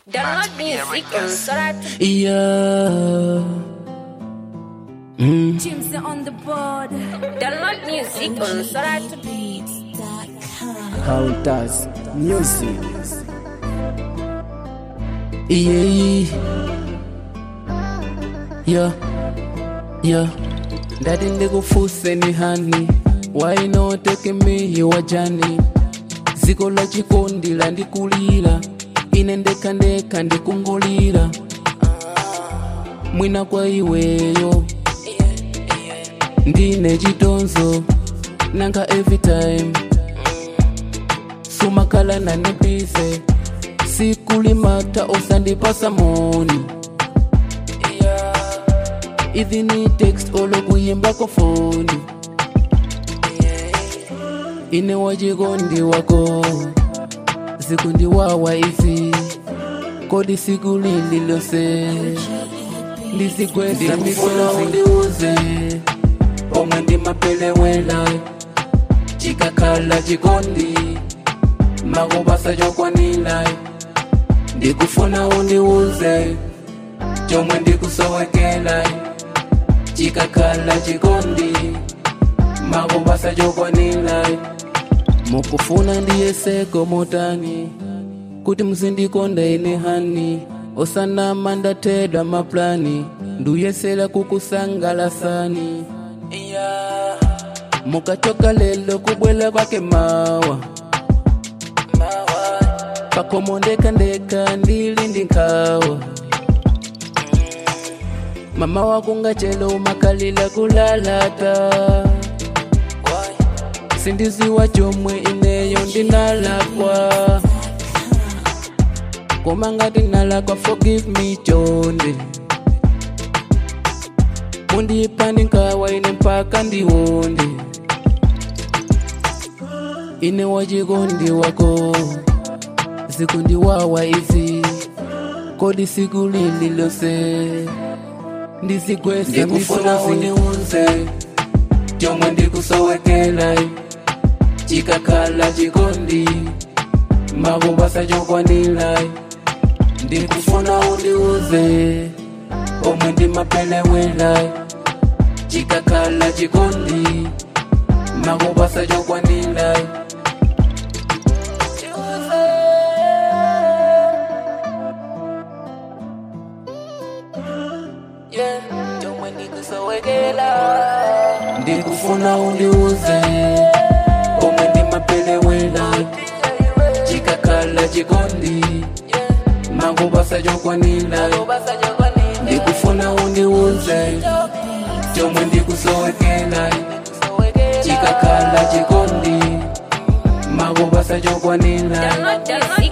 Download music on Sorat. Yeah. Mm. Jim's on the board. Download music on Sorat. How it does music. Yeah. Yeah. Yeah. Daddy ndikufuse ni hani why not take me your journey ziko la chikondi landikulira ine ndekandeka ndikungulira mwina kwa iweyo ndine chitonzo nanga every time sumakhala nanibize sikulimata osandipasa moni ivi ni text olokuyimbako foni ine wachikondi wako sikundiwawa izi kodi siku lililose ndisigwesa misola undiuze omwe ndimapelewela chikakhala chikondi makubasa chokwanila ndikufuna undiuze chomwe ndikusowekela chikakhala chikondi makubasa chokwanila mukufuna ndiyeseko motani kuti muzindikonda ine hani osanama ndathedwa maplani nduyesera kukusangalasani yeah. mukachoka lelo kubwela kwake mawa pakomo ndekandeka ndili ndi nkhawa mama wakungachelo umakalila kulalata sindiziwa chomwe ineyo ndinalakwa koma ngati nalakwa forgive me chonde mundipani nkhawa ine mpaka ndiwonde ine wachikondi wako sikundiwawa izi kodi siku lililose ndizigwesa ndikufuna undiuze chomwe ndikusowekela chikakhala chikondi makubasa chokwanila ndikufuna undiuze omwe ndimapelewela chikakhala chikondi makubasa chokwanila yeah. chomwe ndikusowekela ndikufuna undiuze omwe ndimapelewela chikakhala chikondi makubasa chokwanila ndikufuna undiuze chomwe ndikusowekela chikakhala chikondi makubasa chokwanila Download music